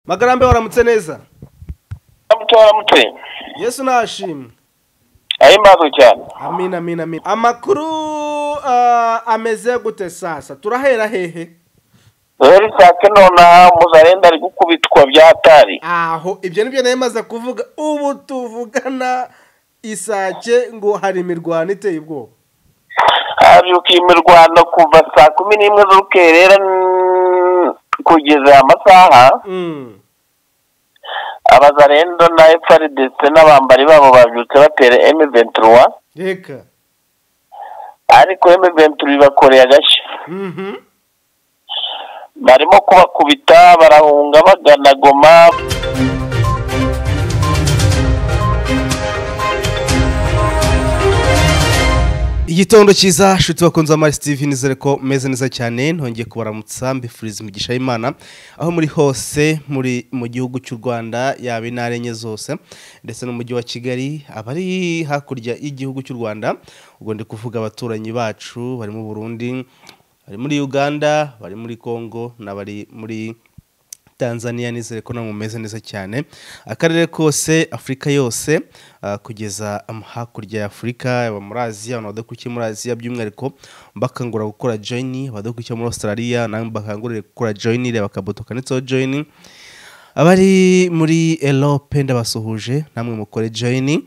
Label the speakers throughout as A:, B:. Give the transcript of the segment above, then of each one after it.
A: magarambe waramutse neza
B: muto waramutse
A: yesu nashimwe
B: ahimbazwe cyane
A: amina amina amina amakuru ah, ameze gute sasa turahera hehe
B: rero nsake nonaha muzarenda ari gukubitwa byatari
A: aho ibyo nibyo nari maze kuvuga ubu tuvugana isake ngo hari imirwano iteye ubwoba
B: habyuka imirwano kuva saa kumi n'imwe z'urukerera mm, kugeza amasaha
A: Mm.
B: abazarendo na efaridese n'abambari babo babyutse batera emiventuruwa
A: reka
B: ariko emiventuru ibakoreye agashya
A: Mhm.
B: barimo kubakubita barahunga bagana goma
A: igitondo cyiza nshuti bakunze amari steve nizere ko meze neza cyane ntongeye kubaramutsa mbifuriza imigisha y'imana aho muri hose muri mu gihugu cy'u rwanda yaba intara enye zose ndetse n'umujyi wa kigali abari hakurya y'igihugu cy'u rwanda ubwo ndi kuvuga abaturanyi bacu bari mu burundi bari muri uganda bari muri congo n'abari muri tanzania nizere ko namwe mumeze neza cyane akarere kose afurika yose ah, kugeza am- hakurya ya afurika yaba muri aziya abantu badakurikiye muri aziya by'umwihariko bakangura gukora joyini abadakurikiye muri australia namwe bakangurire gukora joyini reba akabuto kanditseho joyini abari muri erope ndabasuhuje namwe mukore joyini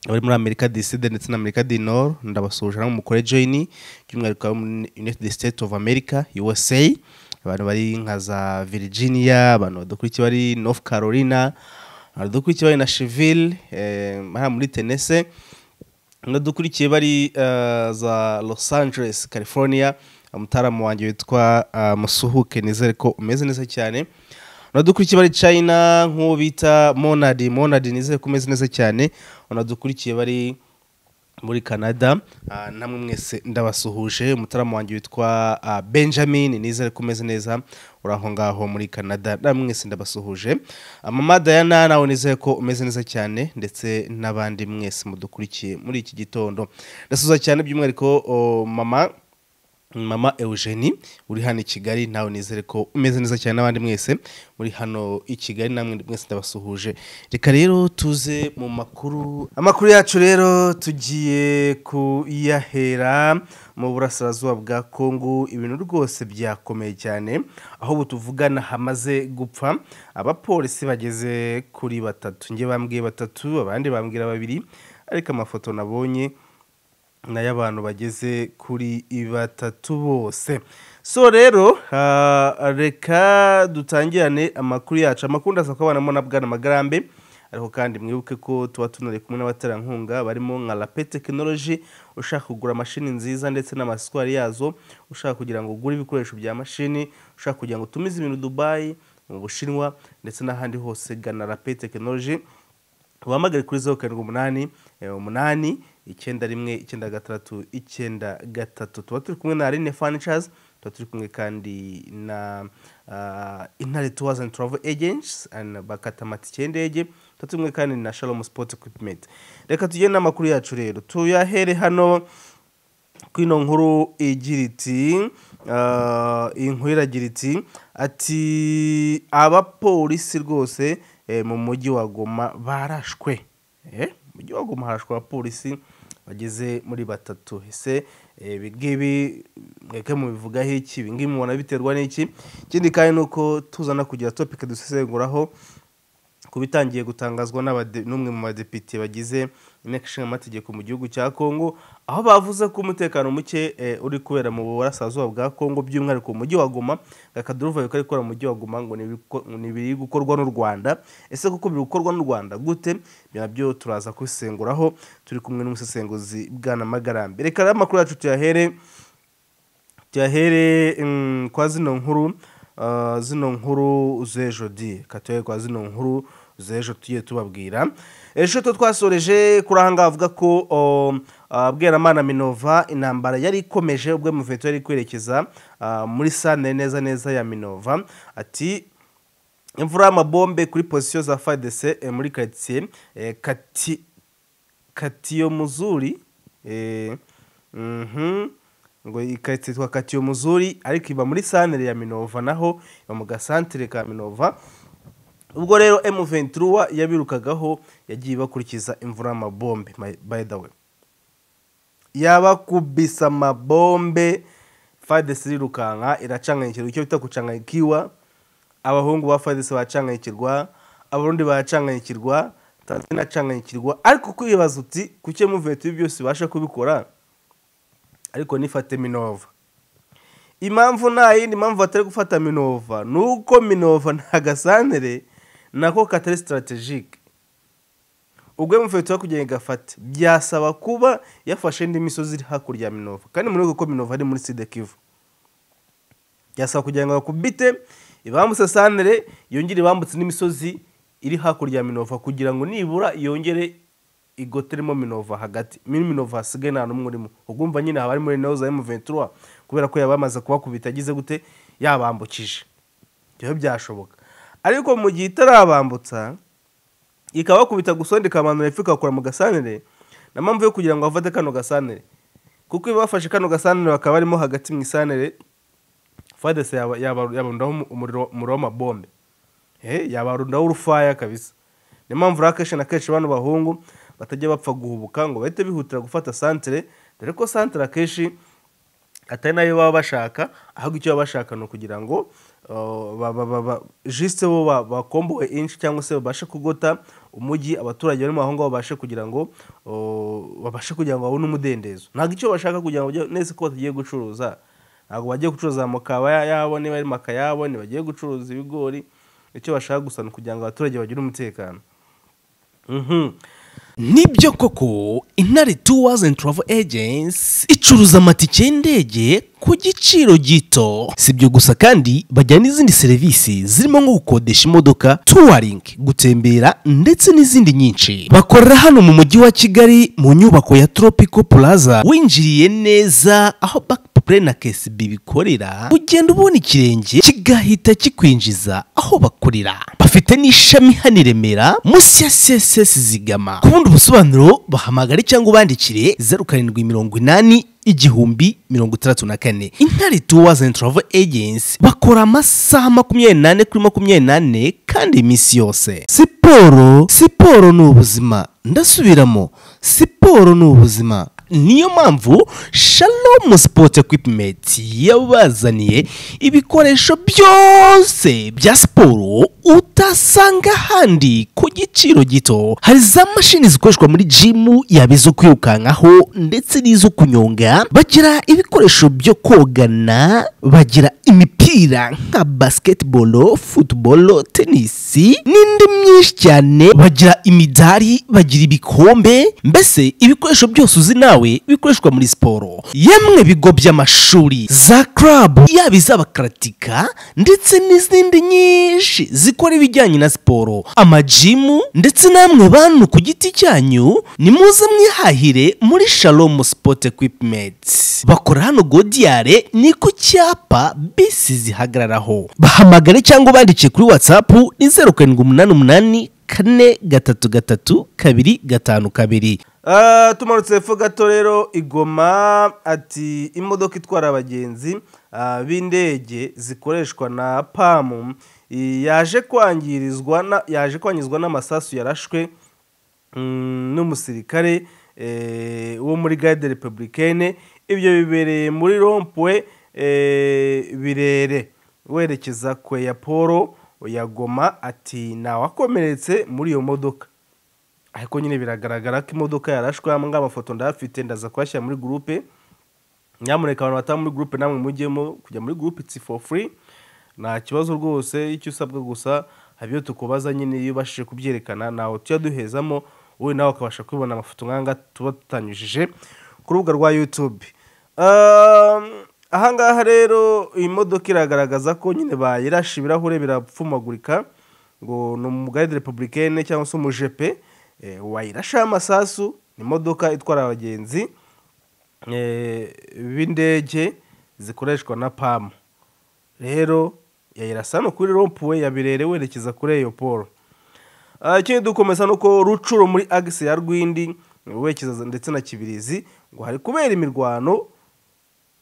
A: abari muri amerika diside ndetse na amerika di nord ndabasuhuje namwe mukore joyini by'umwihariko abo muri united states of america usa abantu bari nka za virginia abantu badakurikiye bari north carolina abantu badakurikiye bari na sheville eh, hariya muri tenese dukurikiye bari eh, za los angeles california umutaramu wanjye witwa eh, musuhuke nizere ko umeze neza cyane unadukurikiye bari china nk'uwo bita monadi monadi nizere ko umeze neza cyane unadukurikiye bari muri canada ah, namwe mwese ndabasuhuje umutaramu wanjye witwa ah, benjamin nizere ko umeze neza uri aho ngaho muri canada namwe mwese ndabasuhuje mama dayana nawe nizere ko umeze neza cyane ndetse n'abandi mwese mudukurikiye muri iki gitondo ndasuhuza cyane by'umwihariko oh, mama mama eugenie uri hano i kigali nawe nizere ko umeze neza cyane n'abandi mwese muri hano i kigali namwe mwese ndabasuhuje reka rero tuze mu makuru amakuru yacu rero tugiye kuyahera mu burasirazuba bwa kongo ibintu rwose byakomeye cyane aho ubu tuvugana hamaze gupfa abapolisi bageze kuri batatu njye bambwiye batatu abandi bambwira babiri ariko amafoto nabonye nayo abantu bageze kuri batatu bose so rero ah, reka dutangirane amakuru yacu amakuru ndasaba ko abana na bwana magarambe ariko kandi mwibuke ko tuba tunari kumwe n'abaterankunga barimo nka rape tekinoloji ushaka kugura mashini nziza ndetse n'amasitwari yazo ushaka kugira ngo ugure ibikoresho bya mashini ushaka kugira ngo utumize ibintu dubayi mu bushinwa ndetse n'ahandi hose gana rape tekinoloji uhamagare kuri zeru karindwi umunani eh, umunani icyenda rimwe icyenda gatandatu icyenda gatatu tuba turi kumwe na arine furniture tuba turi kumwe kandi na ah, intare tours and travel agents and bakata amatike y'indege tuba turi kumwe kandi na shalom sport equipment reka tugende n'amakuru yacu rero tuyahere hano kwino nkuru igira iti ah, iyi nkuru iragira iti ati abapolisi rwose eh, mu mujyi wa goma barashwe Eh, mu mujyi wa goma harashwe abapolisi bageze muri batatu ese eh, ibi ngibi mweke mubivugaho iki ibi ngibi mubona biterwa n'iki ikindi kandi ni uko tuzana kugira topike dusesenguraho ku bitangiye gutangazwa n'abade- n'umwe mu badepite bagize inteko ishinga amategeko mu gihugu cya kongo aho bavuze ko umutekano muke eh, uri kubera mu burasirazuba bwa kongo by'umwihariko mu mujyi wa goma gakaduruva bikari gukora mu mujyi wa goma ngo ni ibiko- ngo ni ibiri gukorwa n'u rwanda ese koko biri gukorwa n'u rwanda gute ibyo nabyo turaza kubisenguraho turi kumwe n'umusesenguzi bwana magarambe reka rero amakuru yacu tuyahere tuyahere mm, kwa zino nkuru ah, zino nkuru z'ejo di katuhere kwa zino nkuru z'ejo tugiye tubabwira ejo to twasoreje kuri aha ngaha avuga ko o, ah, bweramana minova intambara yari ikomeje ubwo muveto yari kwerekeza ah, muri santire neza neza ya minova ati imvura y'amabombe kuri pozisiyo za fadese eh, muri karitsiye eh, kati katiyo muzuri eh, mhm, ngo iyi karitsiye yitwa katiyo muzuri ariko iba muri santere ya minova naho iba mu gasantere ka minova ubwo rero M23 yabirukagaho yagiye bakurikiza imvura y'amabombe my- by the way yabakubisa amabombe fadesi irirukanka iracanganyikirwa icyo bita gucanganyikiwa abahungu ba fadesi baracanganyikirwa abarundi baracanganyikirwa tanzania iracanganyikirwa ariko kwibaza uti kuki muveti ibi byose ibasha kubikora ariko nifate minova impamvu nta yindi mpamvu batari gufata minova ni uko minova nta gasantere nako katari sitarategike ubwo mufite wo kugira ngo igafate byasaba kuba yafashe indi misozi iri hakurya ya minova kandi muri ko minova ari muri sida kivu byasaba kugira ngo bakubite ibambutse santere yongere ibambutse n'imisozi iri hakurya ya minova kugira ngo nibura yongere igoteremo minova hagati muri minova hasigaye nta n'umwe urimo ugumva nyine haba ari muri nawe za emuventura kubera ko yabamaze kubakubita agize gute yabambukije ibyo byashoboka ariko mu gihe itarabambutsa ikabakubita gusonda ikamanura ifu igakora mu gasantere na mpamvu yo kugira ngo bafate kano gasantere kuko iyo bafashe kano gasantere bakaba barimo hagati mu isantere fadese yaba- yaba- yabarundaho umu- umuriro umuriro w'amabombe Eh, yabarundaho urufaya kabisa niyo mpamvu rero akenshi na kenshi bano bahungu batajya bapfa guhubuka ngo bahite bihutira gufata santere dore ko santere akenshi atari nayo baba bashaka ahubwo icyo baba bashaka ni ukugira ngo uh, ba- ba- ba- ba- jisite bo ba- bakombowe inshi cyangwa se babashe kugota umujyi abaturage bari mu aho ngaho babashe kugira ngo uh, babashe kugira ngo babone umudendezo ntabwo icyo bashaka kugira ngo bajye- nese ko batagiye gucuruza ntabwo bagiye gucuruza amakaba ya- yabo niba ari maka yabo ntibagiye gucuruza ibigori icyo bashaka gusa ni ukugira ngo abaturage bagire umutekano Mhm.
C: nibyo koko intare tours and travel agents icuruza amatike y'indege ku giciro gito si ibyo gusa kandi bajyana n'izindi serivisi zirimo nko gukodesha imodoka touring gutembera ndetse n'izindi nyinshi bakorera hano mu mujyi wa kigali mu nyubako ya tropical plaza winjiriye neza aho backpre na ksb bikorera ugenda ubona ikirenge kigahita kikwinjiza aho bakorera bafite n'ishami hano i remera munsi ya css zigama ku bundi busobanuro bahamagare cyangwa ubandikire zeru karindwi mirongo inani igihumbi mirongo itandatu na kane intare tours and travel agency bakora amasaha makumyabiri n'ane kuri makumyabiri n'ane kandi iminsi yose siporo siporo ni ubuzima ndasubiramo siporo ni ubuzima niyo mpamvu shalom sport equipment yabazaniye ibikoresho byose bya siporo utasanga ahandi ku giciro gito hari za mashini zikoreshwa muri jimu yaba izo kwirukankaho ndetse n'izo kunyonga bagira ibikoresho byo kogana bagira imipira nka basketball football tennis n'indi myinshi cyane bagira imidari bagira ibikombe mbese ibikoresho byose uzi nawe bikoreshwa muri siporo yemwe bigo by'amashuri za club yaba iz'abakaratika ndetse n'izindi nyinshi zikora ibijyanye na siporo amajimu ndetse namwe bantu ku giti cyanyu ni muze mwihahire muri shalom sport equipment bakora hano godiyare ni ku cyapa bisi zihagararaho bahamagare cyangwa ubandike kuri whatsapp ni zeru karindwi umunani umunani kane gatatu gatatu kabiri gatanu kabiri
A: Ah, tumanutse hepfo gato rero igoma ati imodoka itwara abagenzi ah, b'indege zikoreshwa na pamu i- yaje kwangirizwa na- yaje kwangizwa n'amasasu yarashwe mm, n'umusirikare eh, wo muri garde republicaine ibyo bibereye muri rompwe eh, birere werekeza kwe ya polo ya goma ati ntawakomeretse muri iyo modoka ariko nyine biragaragara ko imodoka yarashwe aya ngaya amafoto ndayafite ndaza kuyashyira muri gurupe nyamuneka abantu batari muri gurupe namwe mujyemo kujya muri gurupe it's for free nta kibazo rwose icyo usabwa gusa hari ibyo tukubaza nyine iyo ubashije kubyerekana ntawe tujya duhezamo wowe nawe ukabasha kubibona amafoto nk'anga tuba tutanyujije ku rubuga rwa yutube Um, ahangaha rero iyi modoka iragaragaza ko nyine bayirashe ibirahure birapfumagurika ngo ni umugare republicaine cyangwa se umujepe eh, wayirashaho amasasu ni imodoka itwara abagenzi eh, b'indege zikoreshwa na pamu rero yayirasa hano kuri rompuwe ya birere werekeza kuri iyo polo Ah, ikindi dukomeza ni uko rucuro muri agisi ya rwindi werekeza ndetse na kibirizi ngo hari kubera imirwano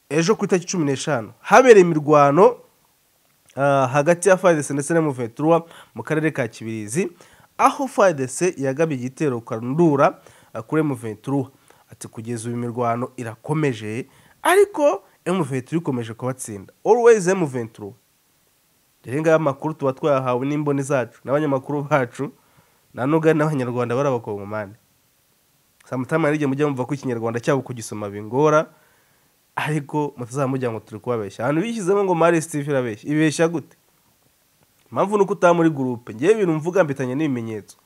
A: ejo ku itariki cumi n'eshanu habereye imirwano ah, hagati ya fadese ndetse na muventura mu karere ka kibirizi aho fadese yagabye igitero karundura ah, kuri muventura ati kugeza uyu mirwano irakomeje ariko muventura ikomeje kubatsinda always muventura rero ngaya amakuru tuba twayahawe n'imboni zacu n'abanyamakuru bacu nanoga n'abanyarwanda bari abakongomani samutama hari igihe mujya mumva ko ikinyarwanda cyabo kugisoma bingora ariko mutazamujya ngo turi kubabeshya ahantu bishyizemo ngo mari steve irabeshya ibeshya gute impamvu ni uko utaba muri gurupe ngewe ibintu mvuga mbitanye n'ibimenyetso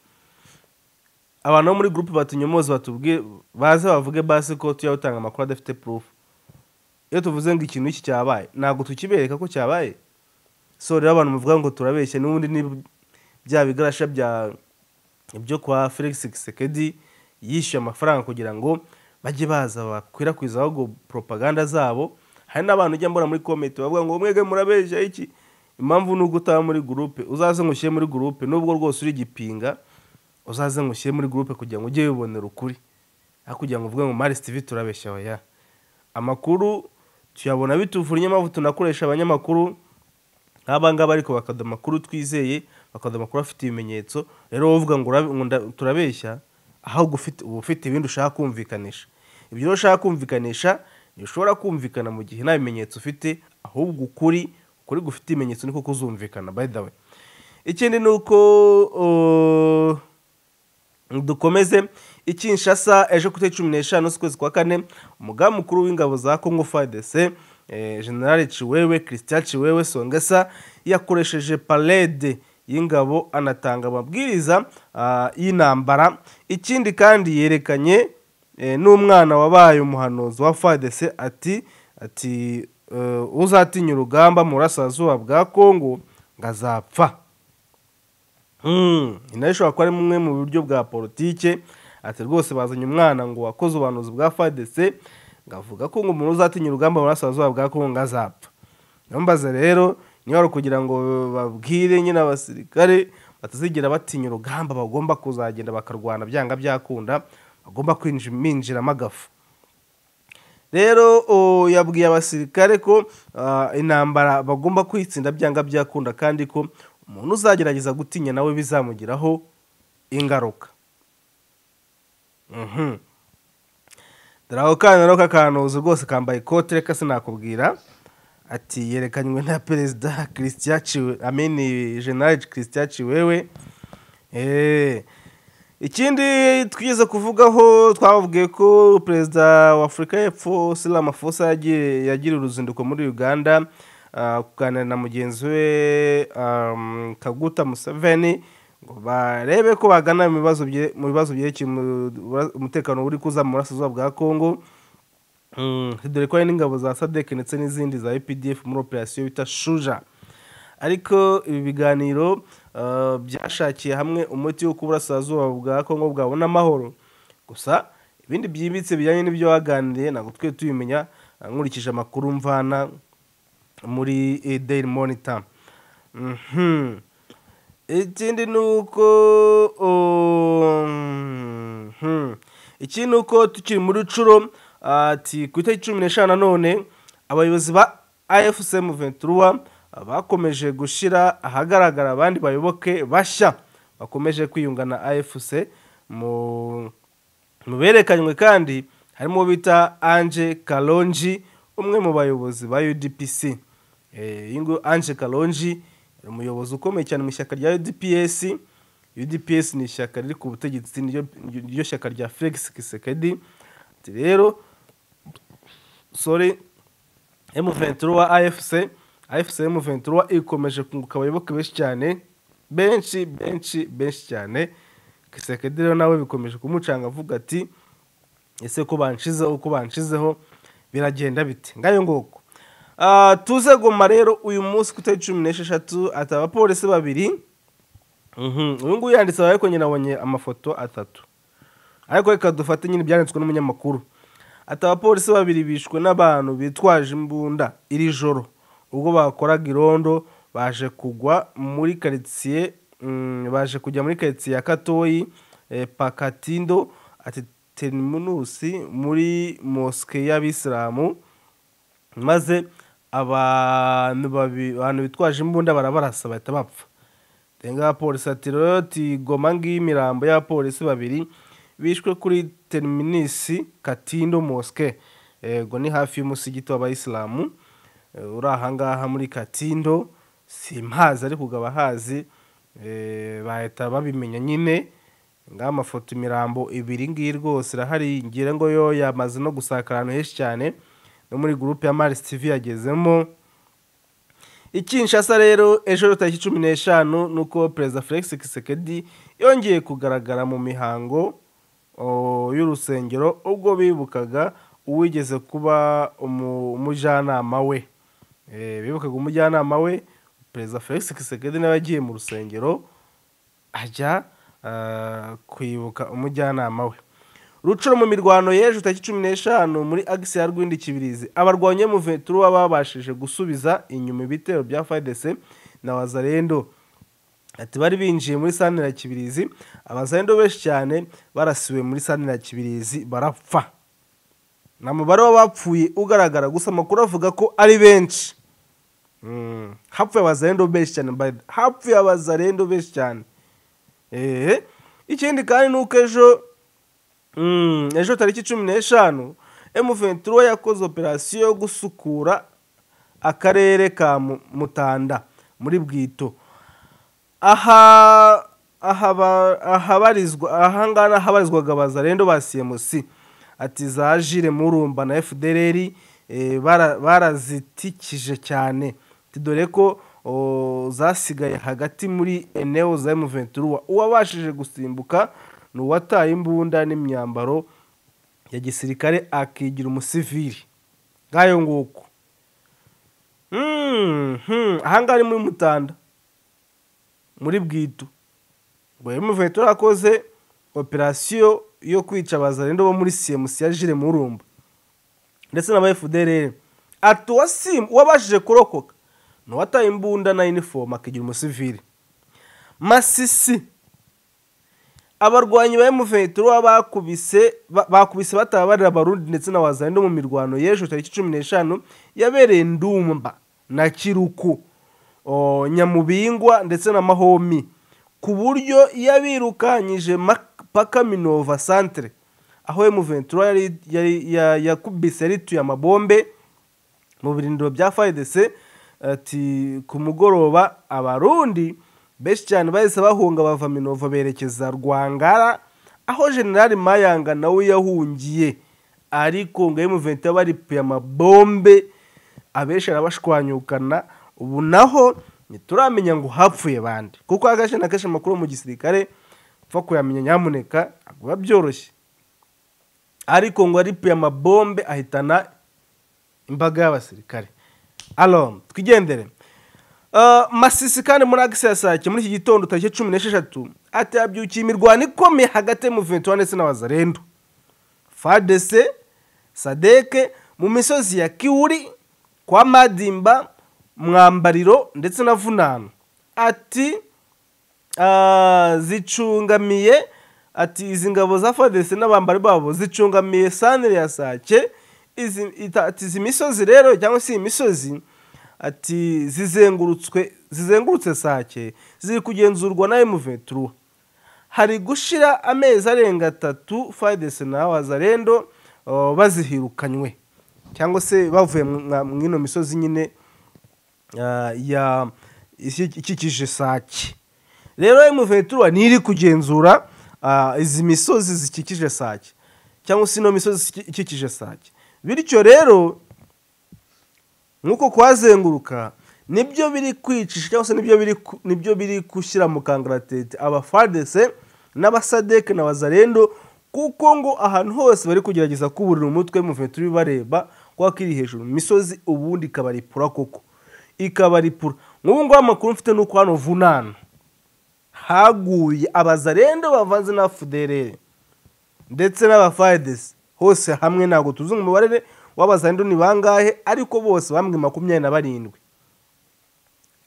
A: abantu bo muri gurupe batunyomoze batubwiye baze bavuge basi ko tujya utanga amakuru adafite proof iyo tuvuze ngo ikintu iki cyabaye ntabwo tukibereka ko cyabaye so rero abantu muvuga ngo turabeshya n'ubundi ni bya bigarasha bya byo kwa felix kisekedi yishyuye amafaranga kugira ngo bajye baza bakwirakwiza ahubwo propaganda zabo hari n'abantu ujya mbona muri komenti bavuga ngo mwege murabeshya iki impamvu ni uko utaba muri gurupe uzaze ngo ushyire muri gurupe nubwo rwose uri igipinga uzaze ngo ushyire muri gurupe kugira ngo ujye wibonera ukuri aho kugira ngo uvuge ngo mari steve turabeshya oya amakuru tuyabona bituvunnye impamvu tunakoresha abanyamakuru nk'aba ngaba ariko bakaduha amakuru twizeye bakaduha amakuru afite ibimenyetso rero wowe uvuga ngo urabe- ngo nda- turabeshya ahubwo ufite- uba ufite ibindi ushaka kumvikanisha ibyo rero ushaka kumvikanisha ntibishobora kumvikana mu gihe nta bimenyetso ufite ahubwo ukuri ukuri gufite ibimenyetso niko kuzumvikana by the way ikindi ni uko uh, dukomeze ikinshasa ejo ku itariki cumi n'eshanu z'ukwezi kwa kane umugambi mukuru w'ingabo za congo fadese generale ciwewe christian ciwewe songesa yakoresheje parede y'ingabo anatanga amabwiriza ah, y'intambara ikindi kandi yerekanye eh, n'umwana wabaye umuhanuzi wa fadese ati ati eh, uzatinya urugamba mu burasirazuba bwa congo ngo azapfa inayo ishobora kuba ari bumwe mu buryo bwa politike ati rwose bazanye umwana ngo wakoze ubuhanuzi bwa fadese ngavuga ko ngo umuntu uzatinya urugamba mu burasirazuba bwa kongo azapfa ntumbaze rero niba ari ukugira ngo babwire nyine abasirikare batazigira batinya urugamba bagomba kuzagenda bakarwana byanga byakunda bagomba kwinjira minjiramo agafu rero o, yabwiye abasirikare ko ah, intambara bagomba kwitsinda byanga byakunda kandi ko umuntu uzagerageza gutinya nawe bizamugiraho ingaruka Mhm. dore ako kana rero kakanuzi rwose kambaye ikote reka sinakubwira ati yerekanywe na perezida christian Ciwe- ameni general christian ciwewe eee ikindi twigeze kuvugaho twababwiye ko perezida wa afurika y'epfo sila mafosa yagiye yagira uruzinduko muri uganda ah, kuganira na mugenzi we um, kaguta museveni ngo barebe ko bagana mu bibazo bye- mu bibazo byerekeye umu- umutekano uri kuza mu burasirazuba bwa kongo Mm, dore ko hari n'ingabo za sadek ndetse n'izindi za epdf muri operasiyo bita shuja ariko ibi biganiro uh, byashakiye hamwe umuti wo kuburasirazuba bwa kongo bwabona amahoro gusa ibindi byimbitse bijyanye n'ibyo waganiriye ntabwo twe tubimenya uh, nkurikije amakuru mvana muri eh, daily monitor Mhm. ikindi ni uko um, hmm. ikindi ni uko tukiri muri curo ati ku itariki cumi n'eshanu nanone abayobozi ba afc muventura bakomeje gushyira ahagaragara abandi bayoboke bashya bakomeje kwiyunga na afc mu mu berekanywe kandi harimo uwo bita anje kalonji umwe mu bayobozi ba udpc Eh, iyi ngo anje kalonji ni umuyobozi ukomeye cyane mu ishyaka rya udps udps ni ishyaka riri ku butegetsi niryo niryo shyaka rya felix kisekedi Ati rero sorry M23 wa AFC AFC M23 ikomeje kunguka abayoboke benshi cyane benshi benshi benshi cyane Kisekedi rero nawe bikomeje kumucanga avuga ati ese ko banshizeho ko banshizeho biragenda bite ngayo ngoko Ah, tuze goma rero uyu munsi ku itariki cumi n'esheshatu ati abapolisi babiri Mhm, uyu nguyu yanditse ariko nyine abonye amafoto atatu ariko reka dufate nyine ibyanditswe n'umunyamakuru ati abapolisi babiri bishwe n'abantu bitwaje imbunda iri joro ubwo bakoraga irondo baje kugwa muri karitsiye mm, baje kujya muri karitsiye ya katoyi eh, pakatindo ati teriminusi muri mosike y'abisilamu maze abantu babi- abantu bitwaje imbunda barabarasa bahita bapfa tenga abapolisi ati rero tigoma ngiyi imirambo y'abapolisi babiri bishwe kuri teriminisi katindo mosque yego ni hafi y'umusigiti w'abayisilamu Eh, uri ahangaha muri katindo simpazi ariko ugaba hazi bahita babimenya nyine ngaho amafoto imirambo ibiri ngiyi rwose irahari ngira ngo yo yamaze no gusakara ahantu henshi cyane no muri gurupe ya marisi tivi yagezemo ikinshasa rero ejo tariki cumi n'eshanu nuko perezida felix kisekedi yongeye kugaragara mu mihango o, y'urusengero ubwo bibukaga uwigeze kuba umu- umujyanama we Eh, bibukaga umujyanama we perezida felix kisekedi nawe yagiye mu rusengero ajya ah, kwibuka umujyanama we rucuro mu mirwano y'ejo tariki cumi n'eshanu muri agisi ya rwindi kibirizi abarwanya mu veturuwa babashije gusubiza inyuma ibitero bya fadese na wazarendo ati bari binjiye muri santire ya kibirizi abazarendo benshi cyane barasiwe muri santire ya kibirizi barapfa nta mubare w'abapfuye ugaragara gusa amakuru avuga ko ari benshi Mm, hapfuye abazarendo benshi cyane by the- hapfuye abazarendo benshi cyane ehe ikindi kandi ni uko ejo Mm, ejo tariki cumi n'eshanu M23 yakoze operasiyo yo gusukura akarere ka Mu- Mutanda muri Bwito aha ahaba- ahabarizwa ahangaha ni ahabarizwaga abazarendo ba CMC ati za Jire Murumba na FDLR eh, bara- barazitikije cyane Ati dore ko o, zasigaye hagati muri eneo za M23 uwabashije gusimbuka ni uwataye imbunda n'imyambaro ya gisirikare akigira umusivili ngayo nguko Mm, hmm, ahangaha ni muri mutanda muri bwitu ngo emuvuye turakoze operasiyo yo kwica abazarendo bo muri cmc ya jire murumba ndetse n'aba fdrr ati uwasimu uwabashije kurokoka ni uwataye imbunda na inifomu akigira umusivili masisi abarwanyi ba M23 bakubise ba- bakubise batabarira abarundi ndetse na wazalendo mu mirwano y'ejo tariki cumi n'eshanu yabereye ndumba na kiruku o, nyamubingwa ndetse na mahomi ku buryo yabirukanyije mak- paka minova centre aho M23 yari, yari, ya- yakubise yarituye amabombe mu birindiro bya fayidese ati ku mugoroba abarundi benshi cyane bahise bahunga bava minova berekeza rwangara aho generali mayanga nawe yahungiye ariko ngo emuventi baripuye amabombe abenshi arabashwanyukana ubu naho ntituramenya ngo hapfuye bande kuko agace na kenshi amakuru mu gisirikare upfa kuyamenya nyamuneka ntabwo biba byoroshye ariko ngo aripuye amabombe ahitana imbaga y'abasirikare alo twigendere Uh, masisi kandi muri agisi ya sake muri iki gitondo tariki cumi n'esheshatu ati habyukiye imirwano ikomeye hagati y'umuventura ndetse n'abazarendo fadese sadeke mu misozi ya kiwuri kwa madimba mwambariro ndetse na vunano ati ah, zicungamiye ati izi ngabo za fadese n'abambari babo zicungamiye sanire ya sake izi, ita, ati izi misozi rero cyangwa se iyi misozi ati zizengurutswe zizengurutse sake ziri kugenzurwa na emuventura hari gushira amezi arenga atatu fadese na wazarendo oh, bazihirukanywe cyangwa se bavuye mu ino misozi nyine ah, ya iki- ikikije sake rero emuventura ntiri kugenzura ah, izi misozi zikikije sake cyangwa se ino misozi ikikije sake bityo rero nk'uko kwazenguruka nibyo biri kwicisha cyangwa se nibyo biri ku- nibyo biri gushyira mu kangaratete abafadese n'abasadeke na bazarendo kuko ngo ahantu hose bari kugerageza kuburira umutwe muvuye turi bareba kuko iri hejuru mu misozi ubundi ikabaripura koko ikabaripura nk'ubu ngubu amakuru mfite ni uko hano vunana haguye abazarendo bavanze na fuderere ndetse n'abafayidesi hose hamwe ntabwo tuzi umubare w'abazarendo ni bangahe ariko bose bambwe makumyabiri na barindwi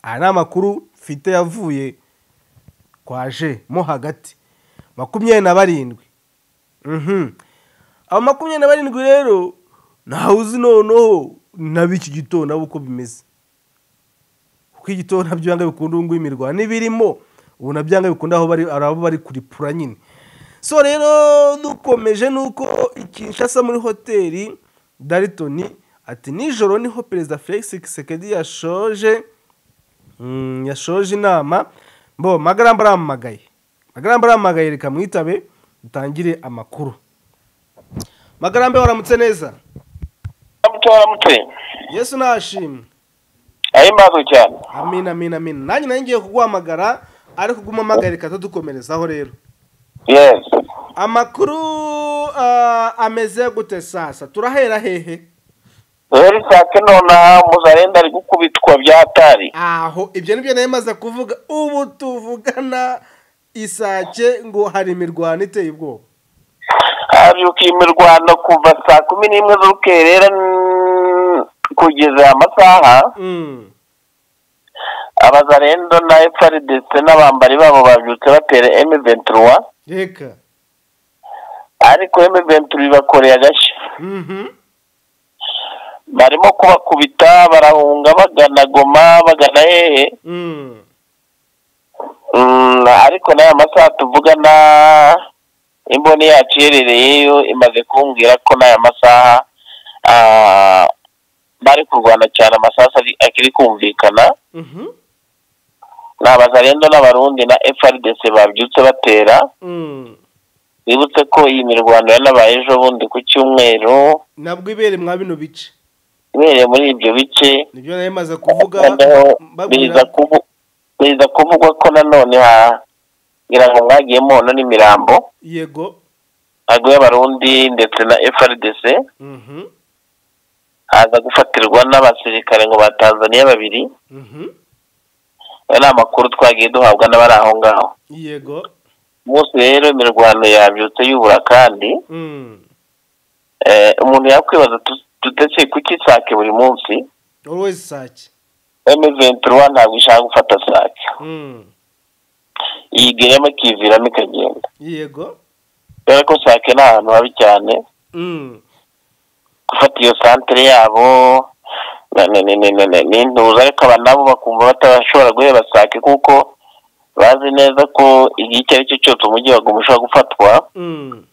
A: aya ni amakuru mfite yavuye kwaje mo hagati makumyabiri na barindwi mhm abo makumyabiri na barindwi rero ntawe uzi noneho n'ab'iki gitondo nabo uko bimeze kuko igitondo nabyo byanga bikunda ubu ngubu imirwa n'ibirimo ubu nabyanga bikunda aho bari ari abo bari kuripura nyine so rero dukomeje nuko Kinshasa muri hoteli daritoni ati nijoro niho perezida felix kisekedi yashoje mm, yashoje inama mbo magaramba arampamagaye magaramba arampamagaye reka mwitabe dutangire amakuru magarambe waramutse neza
B: waramutse
A: yesu nashimwe
B: ahimbazo cyane
A: amina amina amina nanjye nanjye ngiye kuguhamagara ariko uguma umpamagaye reka tudukomerezaho rero
B: yes
A: amakuru ah, ameze gute sasa turahera hehe
B: rero isake nonaha muzarenda ari gukubitwa byatari
A: aho ibyo nibyo nayo maze kuvuga ubu tuvugana isake ngo hari imirwano iteye ubwoba
B: habyuka imirwano kuva saa kumi n'imwe z'urukerera mm, kugeza aya masaha
A: Mm.
B: abazarendo na FRDC n'abambari babo babyutse batera M23
A: reka
B: ariko M23 bakoreye agashya
A: Mhm.
B: barimo kubakubita barahunga bagana Goma bagana hehe
A: Mm.
B: Mm, ariko n'aya masaha tuvugana imboni yacu iherereyeyo imaze kumbwira ko n'aya masaha ah, bari kurwana cyane amasaha akiri kumvikana
A: Mhm.
B: ni abazarendo n'abarundi na FRDC babyutse batera
A: Mm.
B: bibutse ko iyi mirwano yanabaye ejo bundi ku cyumweru
A: nabwo ibere mwa bino bice
B: ibereye muri ibyo bice
A: nibyo nayo maze kuvuga
B: noneho biza
A: babwira
B: kuvu- biza kuvugwa ko nanone hagira ngo mwagiye mubona n'imirambo
A: yego
B: agwe y'abarundi ndetse na FRDC
A: Mhm.
B: haza gufatirwa n'abasirikare ngo ba Tanzania babiri
A: Mhm.
B: ayo ni amakuru twagiye duhabwa n'abari aho ngaho
A: yego
B: umunsi rero imirwano yabyutse yubura kandi
A: Mm.
B: eh, umuntu yakwibaza dutetse kuki sake buri munsi
A: always sake
B: M23 ntabwo ishaka gufata sake
A: Mm.
B: yigiramo ikiviramo ikagenda
A: yego
B: dore ko sake ni ahantu habi cyane
A: Mm.
B: gufata iyo santere yabo na- na- na- na- na- na- ni intuza ariko aba nabo bakumva batashobora guheba sake kuko bazi neza ko igihe icyo ari cyo cyose umujyi waguma ushobora gufatwa
A: Mm.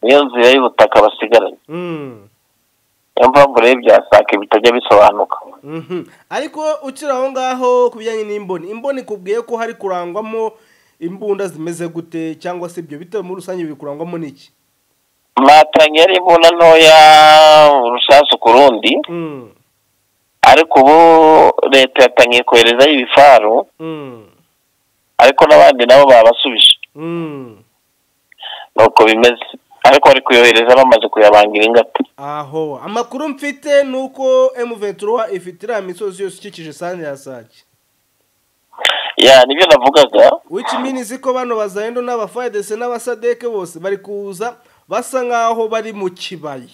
B: niyo nzira y'ubutaka basigaranye
A: Mm.
B: niyo mpamvu rero ibya sake bitajya bisobanuka
A: Mhm. ariko ukiri aho ngaho ku bijyanye n'imboni imboni ikubwiye ko hari kurangwamo imbunda zimeze gute cyangwa se ibyo bitewe muri rusange biri kurangwamo n'iki
B: mwatangiye ari imbunda ntoya urusasu ku rundi
A: Mm.
B: ariko ubu leta yatangiye koherezayo ibifaru
A: Mm.
B: ariko n'abandi nabo babasubije
A: Mm.
B: nuko bimeze ariko bari kuyohereza bamaze kuyabangira ingata
A: aho amakuru mfite ni uko M23 ifite iriya misozi yose ikikije sande ya sake
B: ya nibyo navugaga
A: which means ko bano bazayendo n'abafayedese n'abasadeke bose bari kuza basa nk'aho bari mu kibaya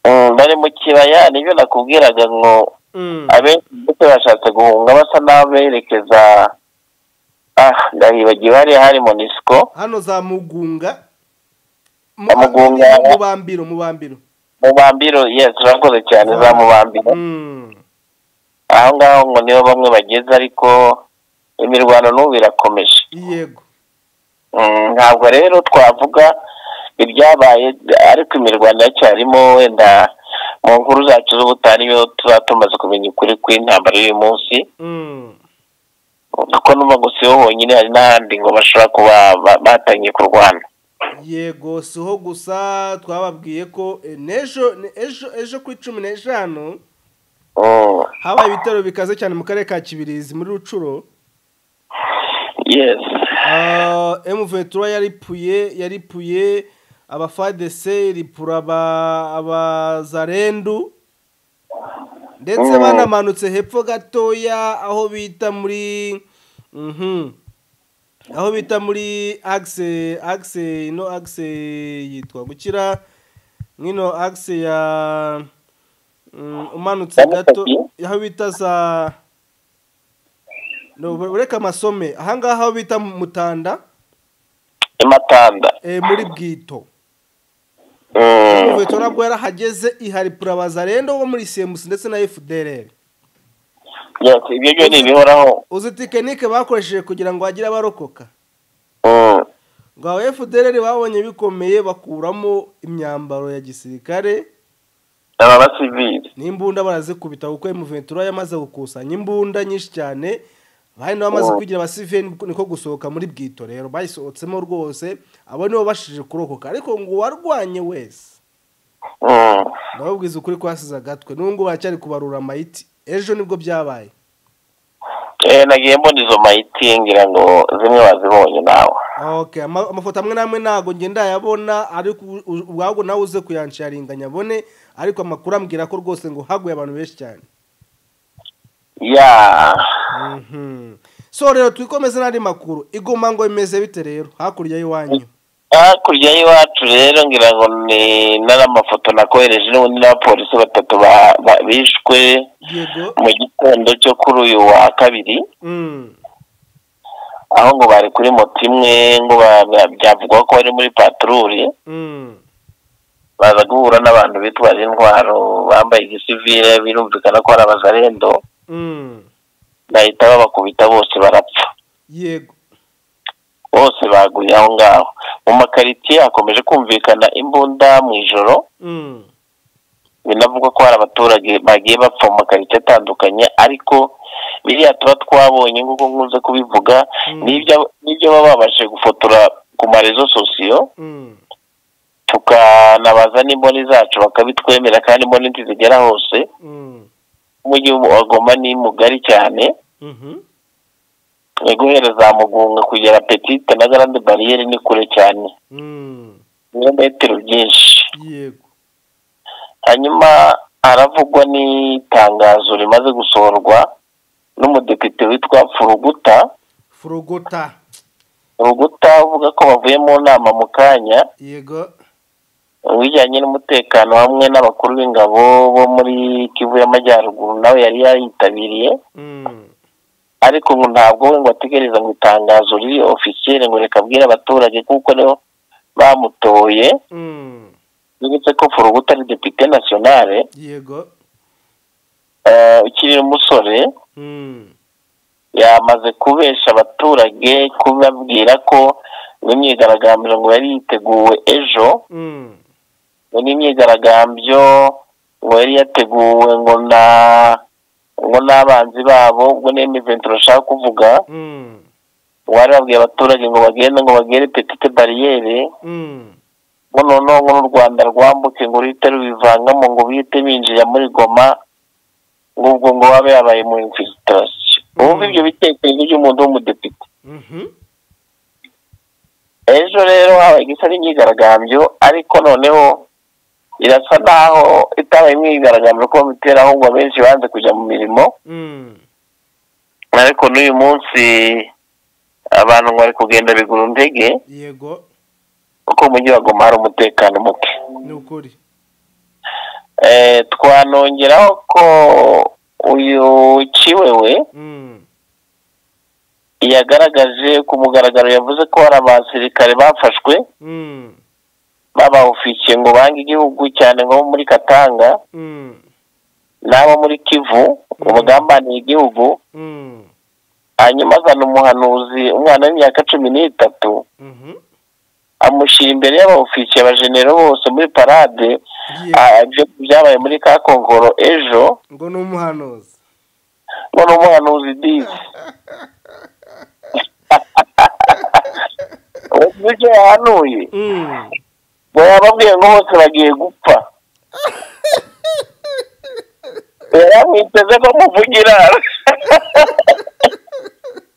B: Mm, bari mu kibaya nibyo nakubwiraga ngo
A: Mm.
B: abenshi ndetse bashatse guhunga basa n'aberekeza ah ndahibagiwe hariya hari monisiko
A: hano za mugunga
B: Za Mugunga.
A: mubambiro mubambiro
B: mubambiro yes urakoze cyane za mubambiro
A: Mm.
B: aho ngaho ngo niho bamwe bageze ariko imirwano n'ubu irakomeje
A: yego
B: Mm, ntabwo rero twavuga ibyabaye ariko imirwano iracyarimo wenda mu nkuru zacu z'ubutaha niyo tuba tumaze kumenya ukuri kw'intambara y'uyu munsi
A: Mm.
B: kuko numva ngo siho honyine hari n'ahandi ngo bashobora kuba ba- batangiye kurwana
A: yego siho gusa twababwiye ko eh, n'ejo ni- ejo ejo kuri cumi n'eshanu
B: Mm,
A: habaye ibitero bikaze cyane mu karere ka kibirizi muri rucuro
B: yes
A: Ah, M23 yaripuye yaripuye abafadese ripura aba- abazarendu ndetse
B: Mm.
A: banamanutse hepfo gatoya aho bita muri mhm aho bita muri axe axe ino axe yitwa gukira nk'ino axe ya mm, umanutse gato aho bita za no ureka amasome ahangaha aho bita mutanda
B: imatanda
A: eh, muri bwito inkweto nabwo yarahageze ihari purabaza rero wo muri semusi ndetse na fdr
B: Yes, ibyo byo ni ibihoraho
A: uzi tekinike bakoresheje kugira ngo hagire abarokoka ngo abo fdr babonye bikomeye bakuramo imyambaro ya gisirikare
B: aba basivili
A: n'imbunda barazikubita kuko emuventura yamaze gukusanya imbunda nyinshi cyane bahari nabo bamaze kwigira abasiveni niko gusohoka muri bwito rero bayisohotsemo rwose abo nibo bashije kurokoka ariko ngo uwarwanye wese ndababwiza ukuri ko hasize agatwe n'ubwo baracyari kubarura amayiti ejo nibwo byabaye
B: nagiye mbona izo mayiti ngira ngo zimwe wazibonye nawe
A: Okay, ama- amafoto amwe n'amwe ntabwo ngenda yabona ariko u- u- ubwabwo nawe uze kuyansharinganya abone ariko amakuru ambwira ko rwose ngo haguye abantu benshi cyane
B: ya
A: Mhm. so rero twikomeze n'andi makuru igoma ngo bimeze bite rero hakurya y'iwanyu
B: hakurya y'iwacu rero ngira ngo ni n'amafoto nakohereje n'ubundi n'abapolisi batatu ba- ba- bishwe
A: yego
B: mu gitondo cyo kuri uyu wa kabiri
A: Mm.
B: aho ngo bari kuri moto imwe ngo ba- ba- byavugwa ko bari muri patururi
A: Mm.
B: baza guhura n'abantu bitwaje intwaro bambaye igisivile birumvikana ko ari abazarendo
A: Mm.
B: bahita babakubita bose barapfa
A: yego
B: bose baguye aho ngaho mu makaritsiye hakomeje kumvikana imbunda mu ijoro
A: Mm.
B: binavugwa ko hari abaturage bagiye bapfa mu makaritsiye atandukanye ariko biriya tuba twabonye nk'uko nkunze kubivuga
A: Mm.
B: n'ibyo n'ibyo baba babashije gufotora ku marezo sosiyo
A: Mm.
B: tukanabaza n'imboni zacu bakabitwemera kandi imboni ntizigera hose
A: Mm.
B: umujyi wagoma ni mugari cyane
A: Mhm.
B: ni guhera za mugunga kugera petite na garande bariyeri ni kure cyane
A: Mm.
B: ibirometero byinshi
A: yego
B: hanyuma haravugwa n'itangazo rimaze gusohorwa n'umudepite witwa furuguta
A: furugota
B: furuguta avuga ko bavuye mu nama mu kanya
A: yego
B: ibijyanye n'umutekano hamwe n'abakuru b'ingabo bo muri kivu y'amajyaruguru nawe yari yayitabiriye
A: Mm.
B: ariko ngo ntabwo we ngo ategereza ngo itangazo riri ofisiyeri ngo reka abwire abaturage kuko nibo bamutoye
A: Mm.
B: bibutse ko furuguta ari depite nasiyonale
A: yego
B: eh, ukiri umusore
A: Mm.
B: yamaze kubesha abaturage kubabwira ko n'imyigaragambyo ngo yari yiteguwe ejo
A: Mm.
B: ngo n'imyigaragambyo ngo yari yateguwe ngo na ngo n'abanzi babo ubwo n'imi ventura ashaka kuvuga
A: Mm.
B: ngo bari babwiye abaturage ngo bagende ngo bagere petite bariyeri
A: Mm.
B: ngo noneho ngo n'u rwanda rwambuke ngo ruhite rubivangamo ngo bihite binjira muri goma ngo ubwo ngo babe yabaye mu infiltrasiyo wumva ibyo bitekerezo by'umuntu w'umudepite
A: Mhm.
B: ejo rero habaye igisa n'imyigaragambyo ariko noneho irasa naho itabaye imyigaragambyo ko bitera ahubwo benshi banze kujya mu mirimo
A: Mm.
B: ariko n'uyu munsi abantu ngo bari kugenda bigura ndege
A: yego
B: kuko mu mujyi wa Goma hari umutekano muke
A: ni ukuri
B: Eh, twanongeraho ko uyu kiwewe
A: Mm.
B: yagaragaje ku mugaragaro yavuze ko hari abasirikare bafashwe
A: Mm.
B: babawufikiye ngo bange igihugu cyane nko muri katanga
A: Mm.
B: n'abo muri kivu ubugambaniye igihugu
A: Mm.
B: hanyuma azana umuhanuzi umwana w'imyaka cumi n'itatu
A: Mhm.
B: amushyira imbere y'abawufisiye abajenero bose muri parade
A: Yego.
B: Ah, ibyo byabaye muri ka kongoro ejo
A: ngo ni umuhanuzi
B: none umuhanuzi dizi ubu icyo yahanuye
A: Mm.
B: ngo yababwiye ngo bose bagiye gupfa yaramwiteze ko muvugira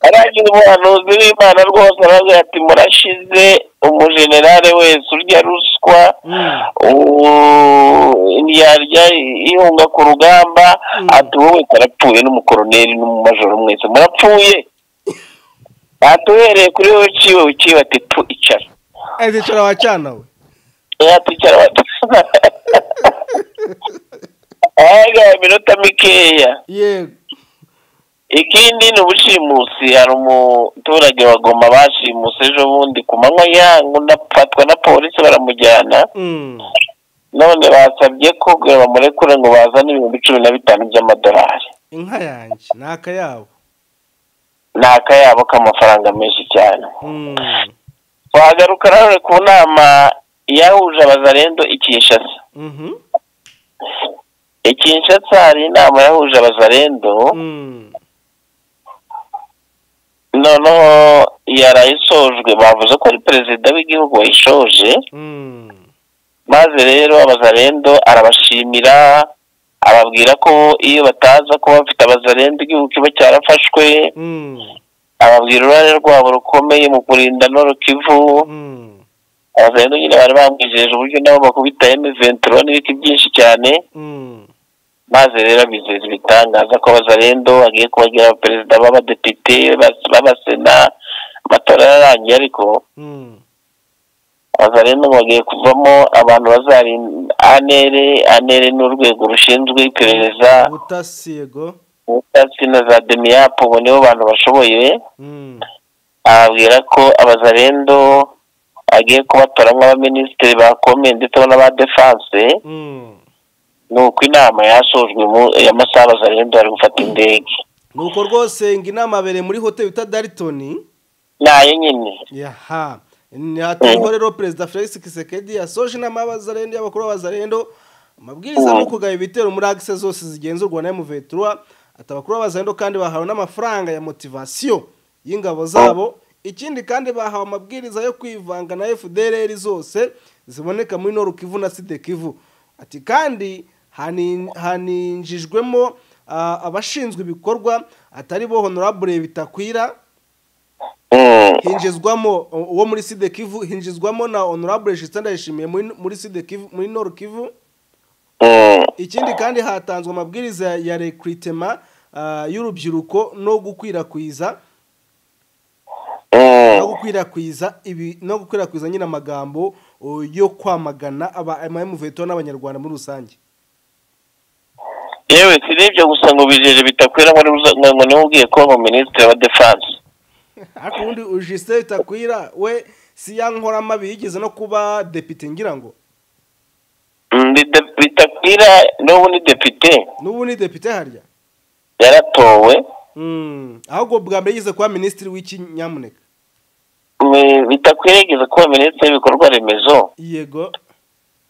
B: aragira umuhanuzi w'imana rwose aravuga ati murashize umujenerale wese urya ruswa
A: Mm.
B: u- yarya ihunga ku rugamba
A: Mm.
B: ati wowe wese arapfuye n'umukoroneri n'umumajoro mwese murapfuye ati uhereye kuri wowe uciwe uciwe ati tu icara
A: ese cyara wacana we
B: yatwicara batuzana ahaga iminota mikeya
A: yego
B: ikindi ni ubushimusi hari umuturage wagoma bashimuse ejo bundi ku manywa yangu ndafatwa na polisi baramujyana
A: Mm.
B: none basabye ko bamurekure ngo bazane ibihumbi cumi na bitanu by'amadolari
A: inka yanjye ni akayabo
B: ni akayabo k'amafaranga menshi cyane
A: Mm,
B: wagaruka nawe ku nama yahuje abazarendo i kinshasa
A: mhm,
B: i kinshasa hari inama yahuje abazarendo
A: mm,
B: noneho yarayisojwe bavuze ko ari perezida w'igihugu wayishoje
A: mm,
B: maze rero abazarendo arabashimira ababwira ko iyo bataza kuba bafite abazarendo igihugu kiba cyarafashwe
A: mm,
B: ababwira uruhare rwabo rukomeye mu kurinda no rukivu
A: mm,
B: abazarendo nyine bari bamwijeje uburyo nabo bakubita emuventuro n'ibiti byinshi cyane
A: mm,
B: maze rero bizeza ibitangaza ko abazarendo bagiye kubagira abaperezida b'abadepite bas- b'abasena amatora yararangiye ariko
A: mm,
B: abazarendo ngo bagiye kuvamo abantu bazarinda anere anere n'urwego rushinzwe iperereza
A: ubutasi yego
B: ubutasi na za demiyapu ubu nibo bantu bashoboye
A: Mm,
B: ababwira ko abazarendo agiye kubatoramo abaminisitiri ba kome ndetse n'aba defanse
A: mm.
B: ni uko inama yasojwe mu y'amasaha abazarendo bari gufata indege
A: nuko rwose ngo inama yabereye muri hoteli bita daritoni
B: nayo nyine
A: yaha ni hatariho rero perezida felix kisekedi yasoje inama y'abazarendo y'abakuru b'abazarendo amabwiriza ni ukugaba ibitero muri agise zose zigenzurwa na emuventura ati abakuru b'abazarendo kandi bahawe n'amafaranga ya motivasiyo y'ingabo zabo ikindi kandi bahawe amabwiriza yo kwivanga na fdrr zose ziboneka muri norukivu na sidekivu ati kandi hani- haninjijwemo ah, abashinzwe ibikorwa atari bo honorable bitakwira
B: Mm.
A: hinjizwamo uwo muri side kivu hinjizwamo na honorable jisitanda yishimiye muri muri side kivu muri noru kivu
B: Mm.
A: ikindi kandi hatanzwe amabwiriza ya rekritema y'urubyiruko no gukwirakwiza
B: Mm.
A: no gukwirakwiza ibi no gukwirakwiza nyine amagambo o, yo kwamagana aba MVTO n'abanyarwanda muri rusange
B: yewe si n'ibyo gusa ngo bijeje bitakwira ngo nibuza- ngo niwe ubwiye ko mu minisitiri wa defanse
A: ariko ubundi ujise takwira we si ya nkoramabi yigeze no kuba depite ngira ngo
B: Mm, bida- bitakwira n'ubu ni depite
A: n'ubu ni depite harya
B: yaratowe
A: Mm, ahubwo bwa mbere yigeze kuba minisitiri w'iki nyamuneka
B: Mm, bitakwira yigeze kuba minisitiri w'ibikorwa remezo
A: yego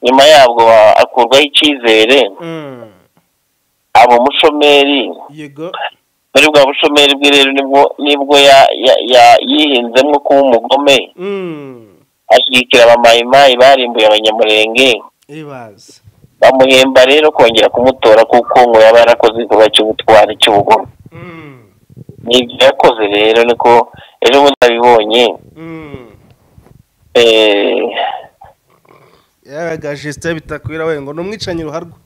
B: nyuma yabwo a- akurwaho icyizere
A: Mm,
B: aba umushomeri
A: yego
B: muri bwa bushomeri bwe rero nibwo nibwo ya- ya- ya- yihinzemo kuba umugome
A: Mm,
B: ashyigikira abamayimayi barimbuye abanyamurenge
A: ibaze
B: bamuhemba rero kongera kumutora kuko ngo yaba yarakoze igikorwa cy'ubutwari cy'ubugome
A: Mm,
B: n'ibyo yakoze rero niko ejo bundi abibonye
A: mm.
B: eh,
A: yabaga jisite bitakwira we ngo ni umwicanyi ruharwa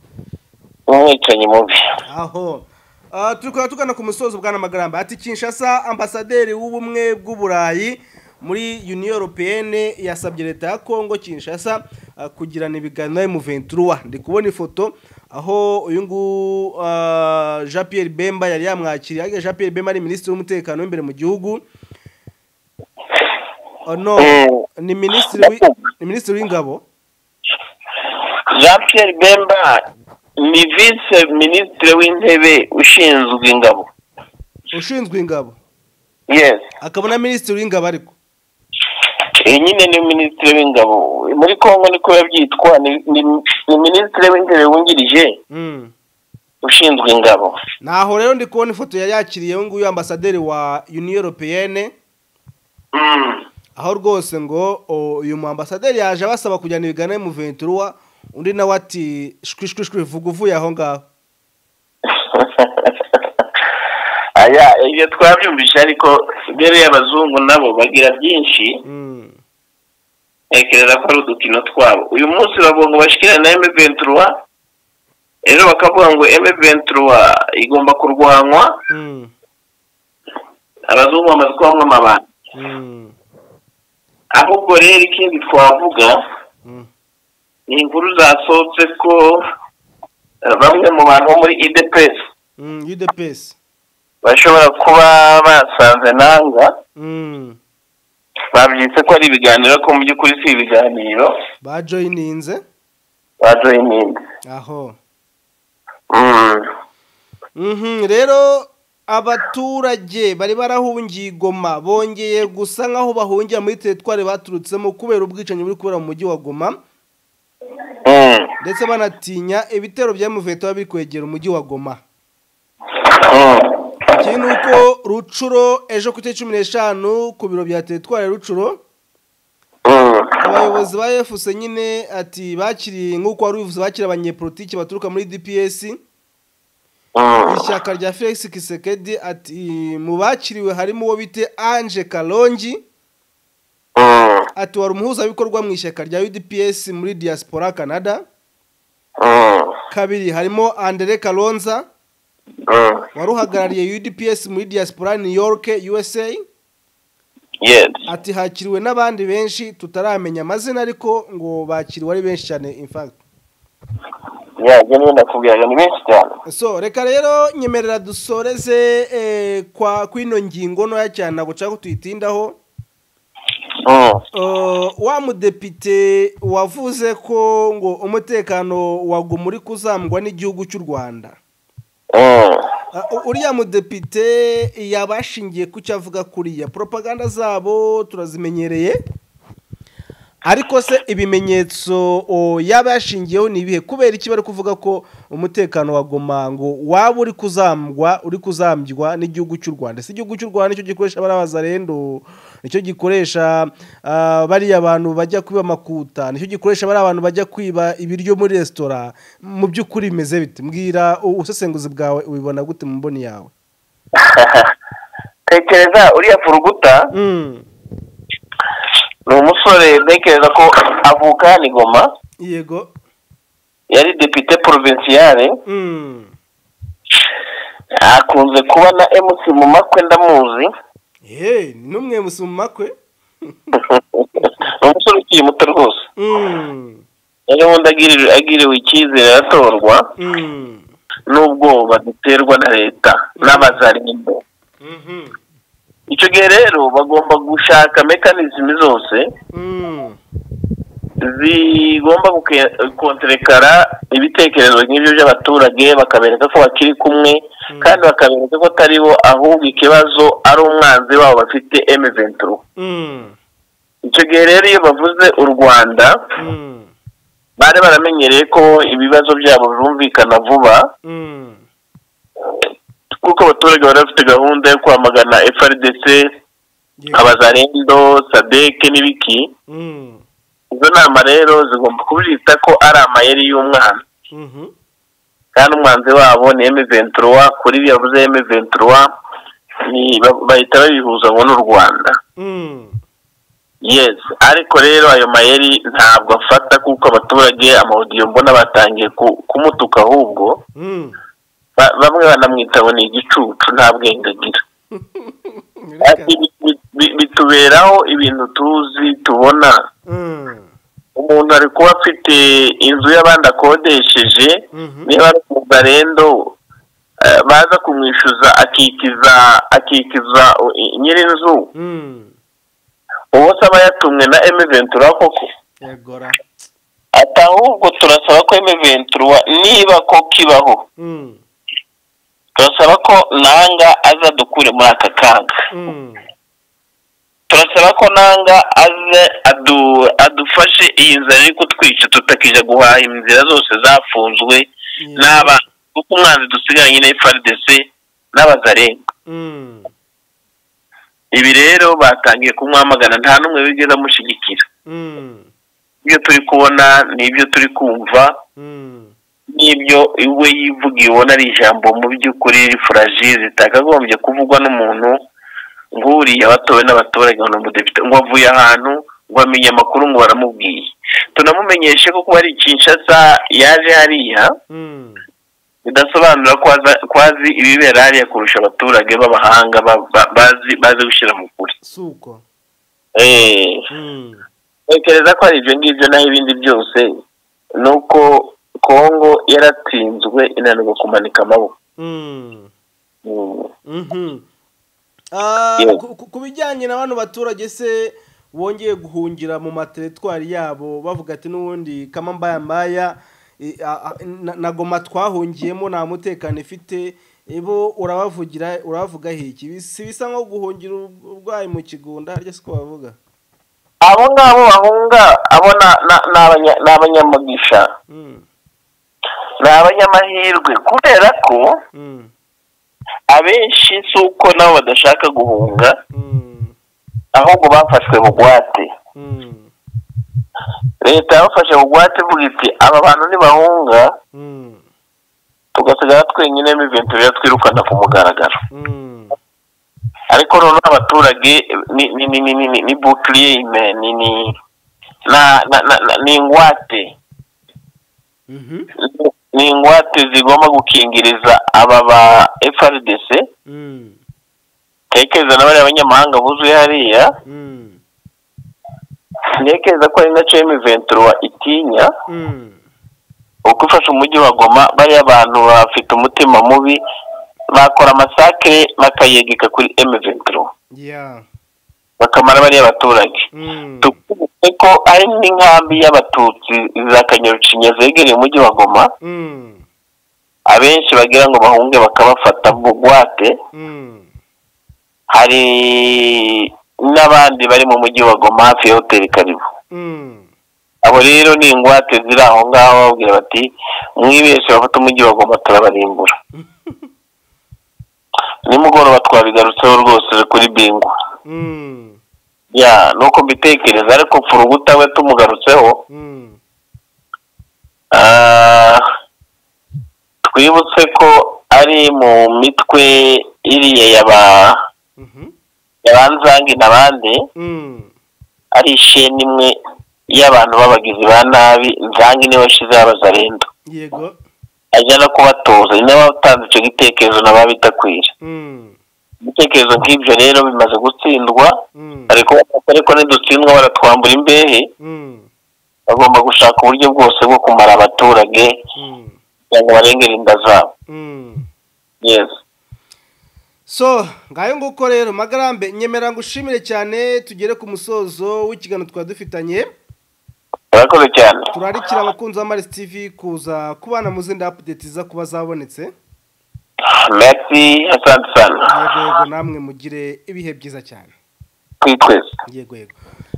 B: umwicanyi mubi
A: aho Ah, turi kuba tugana ku musozo bwa namagaramba ati kinshasa ambasaderi w'ubumwe bw'uburayi muri uniyo europeyene yasabye leta ya kongo kinshasa ah, kugirana ibiganiro mu ventura ndi kubona ifoto aho uyu nguyu ah, jean pierre bemba yari yamwakiriye ariko jean pierre bemba ari minisitiri w'umutekano w'imbere mu gihugu Oh, no
B: Mm.
A: ni minisitiri w'i- ni minisitiri w'ingabo
B: jean pierre bemba ni vise minisitiri w'intebe ushinzwe ingabo
A: ushinzwe ingabo
B: yes
A: akaba na minisitiri w'ingabo ariko
B: iyi nyine ni minisitiri w'ingabo muri kongo niko yabyitwa ni- ni- ni minisitiri w'intebe wungirije
A: Mm.
B: ushinzwe ingabo
A: naho rero ndi kubona ifoto yari yakiriye uyu nguyu ambasaderi wa uniyo europeyene
B: Mm.
A: aho rwose ngo o, uyu mu ambasaderi yaje abasaba kujyana ibiganiro mu ventura undi nawe ati shwi shwi shwi vuga uvuye aho ngaho
B: aya ibyo twabyumvise ariko mbere y'abazungu nabo bagira byinshi
A: Mm.
B: ntekereza ko ari udukino twabo uyu munsi bavuga ngo bashyikirane na M23 rero bakavuga ngo M23 igomba kurwanwa
A: Mm.
B: abazungu bamaze kubamwa amabanga
A: Mm.
B: ahubwo rero ikindi twavuga
A: Mm.
B: ni inkuru zasohotse ko eh, bamwe mu bantu bo muri idps
A: Mm. udps
B: bashobora kuba basanze nanga
A: Mm.
B: babyitse ko ari ibiganiro ko mu by'ukuri si ibiganiro
A: bajoyininze
B: bajoyiningi
A: aho
B: Mm.
A: Mhm, rero abaturage bari barahungiye i goma bongeye gusa nk'aho bahungira muri teritwari baturutsemo kubera ubwicanyi buri kubera mu mujyi wa goma
B: Mm.
A: ndetse banatinya ibitero byamuvuye tuba biri kwegera umujyi wa goma
B: Mm.
A: ikindi ni uko rucuro ejo ku itariki cumi n'eshanu ku biro bya teritwari ya rucuro
B: Mm.
A: abayobozi ba efuse nyine ati bakiriye nk'uko wari ubivuze bakira abanyepolitiki baturuka muri dps
B: Mm.
A: ishyaka rya felix kisekedi ati mu bakiriwe harimo uwo bite anje karongi
B: Mm.
A: ati wari umuhuzabikorwa mu ishyaka rya udps muri diaspora canada
B: Mm.
A: kabiri harimo andere karonza
B: Mm.
A: wari uhagarariye udps muri diaspora new york usa
B: Yes.
A: ati hakiriwe n'abandi benshi tutaramenya amazina ariko ngo bakiriwe ari benshi cyane in fact
B: Yeah, njye niyo nakubwiraga ni benshi cyane.
A: so reka rero nyemerera dusoreze eh, kwa kwino ngingo ntoya cyane ntabwo nshaka ko tuyitindaho
B: Mm.
A: Eh, wa mudepite wavuze ko ngo umutekano waguma uri kuzamurwa n'igihugu cy'u rwanda
B: Mm.
A: Uh, uriya mudepite yabashingiye ku cyo avuga kuriya propaganda zabo turazimenyereye ariko se ibimenyetso o, yaba yashingiyeho ni ibihe kubera iki bari kuvuga ko umutekano wa goma ngo waba uri kuzamwa uri kuzambywa n'igihugu cy'u rwanda si igihugu cy'u rwanda nicyo gikoresha bariya bazarendo nicyo gikoresha ah, bariya bantu bajya kwiba amakuta nicyo gikoresha bariya bantu bajya kwiba ibiryo muri resitora mu by'ukuri bimeze bite mbwira u- ubusesenguzi bwawe ubibona gute mu mboni yawe
B: tekereza uriya furuguta
A: Mm,
B: ni umusore ntekereza ko avuka hano i goma
A: yego
B: yari depite porovinsiyare
A: Mm,
B: akunze kuba na emusi mu makwe ndamuzi
A: hey, ni n'umwe musi mu makwe
B: ni umusore ukiri muto rwose
A: Mm,
B: rero ubundi agirira- agiriwe icyizere aratorwa
A: mm,
B: n'ubwoba duterwa na leta n'abazarinde
A: mhm,
B: icyo gihe rero bagomba gushaka mekanizimi zose
A: mm.
B: zigomba guke- konterekara ibitekerezo nk'ibyo by'abaturage bakabereka ko bakiri kumwe kandi bakabereka ko atari bo ahubwo ikibazo ari umwanzi wabo bafite emuventuro
A: Mm,
B: icyo gihe rero iyo bavuze u rwanda
A: mm,
B: bari baramenyereye ko ibibazo byabo birumvikana vuba
A: mm,
B: kuko abaturage bari bafite gahunda yo kwamagana frdc
A: yego,
B: abazarendo sadeke n'ibiki
A: mm,
B: izo nama rero zigomba kubyita ko ari amayeri y'umwana
A: mhm,
B: kandi umwanzi wabo ni M23 kuri ibyo yavuze M23 ni ba- bahita babihuza ngo n'u Rwanda
A: mm,
B: yes ariko rero ayo mayeri ntabwo afata kuko abaturage amaudiyo mbona batangiye ku- kumutuka ahubwo
A: mm.
B: ba- bamwe banamwita ngo ni igicucu nta bwenge agira Ati,
A: Bireka.
B: bi- bi- bi- bituberaho ibintu tuzi tubona
A: Mm,
B: umuntu ari kuba afite inzu y'abandi akodesheje
A: mhm,
B: niba ari umugarendo eh, baza kumwishyuza akikiza akikiza u- i- nyirinzu
A: mm.
B: ubu se aba yatumwe na emeventura koko
A: yagora
B: ati ahubwo turasaba ko emeventura niba koko ibaho
A: Mm,
B: turasaba ko nanga aza dukure muri aka kaga
A: mm,
B: turasaba ko nanga aze adu adufashe iyi nzara iri kutwica tutakijya guhaha inzira zose zafunzwe
A: yego,
B: n'abana kuko umwanzi dusigaranye na FRDC n'abazarenga
A: mm,
B: ibi rero batangiye kumwamagana nta n'umwe wigeze amushyigikira
A: mm,
B: ibyo turi kubona n'ibyo turi kumva
A: mm,
B: n'ibyo we yivugiye ubona ari ijambo mu by'ukuri furaji zitakagombye kuvugwa n'umuntu nguriya batowe n'abaturage ngo ni umudepite ngo avuye ahantu ngo amenye amakuru ngo baramubwiye tunamumenyeshe ko kuba ari Kinshasa yaje hariya
A: mm,
B: bidasobanura ko aza- ko azi ibibera hariya kurusha abaturage b'abahanga ba- ba- bazi bazi gushyira mu kuri
A: suko
B: Eh,
A: Mm,
B: ntekereza ko hari ibyo ngibyo naho ibindi byose ni uko kongo yaratsinzwe inanirwa kumanika amaboko
A: mm,
B: Mm.
A: mhm. Ah,
B: Yego.
A: ku- ku- ku bijyanye na bano baturage se wongeye guhungira mu materetwari yabo bavuga ati n'ubundi kama mbaya mbaya e, a- a- na- na goma twahungiyemo nta mutekano ifite bo urabavugira urabavuga iki si bisa nko guhungira uburwayi mu kigunda ariko si ko bavuga
B: abo ngabo bahunga abo na- na- ni abanya- ni abanyamugisha
A: Mm,
B: ni abanyamahirwe kubera ko
A: mm,
B: abenshi si uko nabo badashaka guhunga
A: mm,
B: ahubwo bafashwe bugwate
A: mm,
B: leta yabafashe bugwate ivuga iti aba bantu ntibahunga
A: mm,
B: tugasigara twenyine miventura twirukana ku mugaragaro
A: mm,
B: ariko noneho abaturage ni ni ni ni ni ni ni bouclier humain, ni ni na na na na- ni ingwate
A: mhm,
B: ni ingwate zigomba gukingiriza aba ba FRDC
A: mm,
B: tekereza na bariya banyamahanga buzuye hariya
A: mm,
B: ntekereza ko ari nacyo M23 itinya
A: mm,
B: uko ifashe umujyi wa Goma bariya abantu bafite umutima mubi bakora amasakire bakayegeka kuri M23
A: yeah,
B: bakamara bariya baturage
A: mm,
B: tukumve ko ari n'inkambi y'abatutsi za kanyarucinya zegereye umujyi wa goma
A: mm,
B: abenshi bagira ngo bahunge bakabafata bugwate
A: mm,
B: hari n'abandi bari mu mujyi wa goma hafi ya hoteli karibu
A: mm,
B: abo rero ni ingwate ziri aho ngaho bababwira bati mwibeshye bafata umujyi wa goma turabarimbura nimugoroba twabigarutseho rwose kuri bingo
A: mm,
B: ya ni uko mbitekereza ariko furuguta we tumugarutseho
A: mm,
B: Ah, twibutse ko ari mu mitwe iriya yaba
A: mhm,
B: yabanzange n'abandi
A: mm,
B: ari isheni imwe y'abantu b'abagizi ba nabi nzange niwe washize abazarendo
A: yego
B: ajya no kubatoza ni nawe watanze icyo gitekerezo nabo bitakwira
A: mm,
B: ibitekerezo nk'ibyo rero bimaze gutsindwa
A: mm,
B: ariko ariko nidutsindwa baratwambura imbehe
A: mm,
B: bagomba gushaka uburyo bwose bwo kumara abaturage
A: mm,
B: kugira ngo barengere inda zabo
A: mm.
B: yes
A: so ngayo nguko rero magarambe nyemera ngushimire cyane tugere ku musozo w'ikiganiro twari dufitanye
B: urakoze cyane
A: turarikira abakunzi ba marisi tivi kuza kubana mu zindi apudeti ziza kuba zabonetse
B: Merci, asante sana.
A: yego yego namwe mugire ibihe byiza cyane
B: Kwitweza.
A: yego yego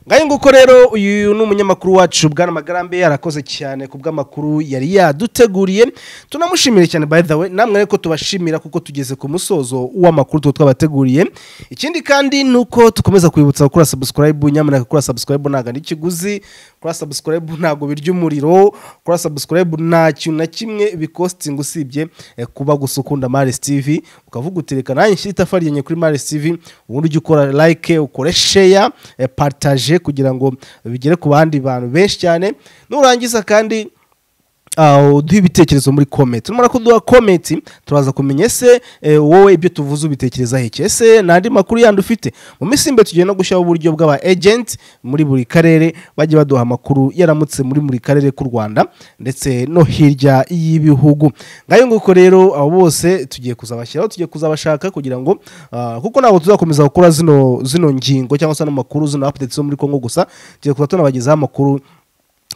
A: ngayo nguko rero uyu ni umunyamakuru wacu bwana magarambe yarakoze cyane ku bw'amakuru yari yaduteguriye tunamushimire cyane by the way namwe ariko tubashimira kuko tugeze ku musozo w'amakuru tuba twabateguriye ikindi kandi ni uko tukomeza kwibutsa gukora subscribe nyamuneka gukora subscribe ntabwo ari ikiguzi gukora subscribe ntabwo birya umuriro gukora subscribe nta kintu na kimwe bikositinga usibye eh, kuba gusa ukunda marisi tivi ukavuga utereka nanjye nshyira itafari ryanjye kuri marisi tivi ubundi ujye ukora like ukore share eh, partage kugira ngo bigere ku bandi bantu benshi cyane nurangiza kandi Uh, duhe ibitekerezo muri comment numara kuduha comment turaza kumenya ese eh, wowe ibyo tuvuze ubitekereza heke ese nandi makuru yandi ufite mu minsi imbe tugiye no gushyiraho uburyo bw'aba agent muri buri karere bajye baduha amakuru yaramutse muri buri karere k'u Rwanda ndetse no hirya y'ibihugu ngayo nguko rero abo bose tugiye kuzabashyiraho tugiye kuzabashaka kugira ngo ah, kuko ntabwo tuzakomeza gukora zino zino ngingo cyangwa se ano makuru zino updates zo muri Kongo gusa tugiye kuba tunabagezaho amakuru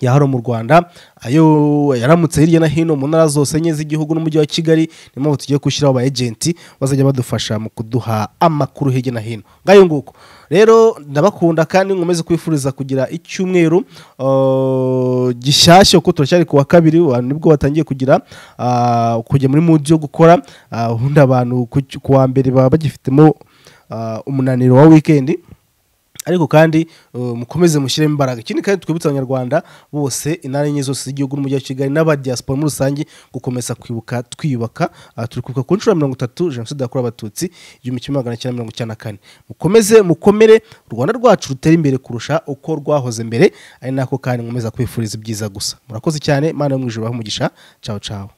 A: ya hano mu rwanda ayo yaramutse hirya no hino mu ntara zose enye z'igihugu n'umujyi wa kigali niyo mpamvu tugiye gushyiraho aba agenti bazajya badufasha mu kuduha amakuru hirya no hino ngayo nguko rero ndabakunda kandi nkomeze kwifuriza kugira icyumweru uh, gishyashya kuko turacyari ku wa kabiri wa- nibwo batangiye kugira ah, kujya muri mudi yo gukora ah, ubundi abantu ku ku wa mbere baba bagifitemo ah, umunaniro wa wikendi ariko kandi uh, mukomeze mushyiremo imbaraga ikindi kandi twibutsa abanyarwanda bose intara enye zose z'igihugu n'umujyi wa kigali n'abadiyasipora muri rusange gukomeza kwibuka twiyubaka Ah, turi kwibuka ku nshuro ya mirongo itatu jenoside yakorewe abatutsi igihumbi kimwe magana cyenda mirongo icyenda na kane mukomeze mukomere u rwanda rwacu rutere imbere kurusha uko rwahoze mbere ari nako kandi nkomeza kwifuriza ibyiza gusa murakoze cyane imana yo mu ijuru ibahe umugisha cawo cawo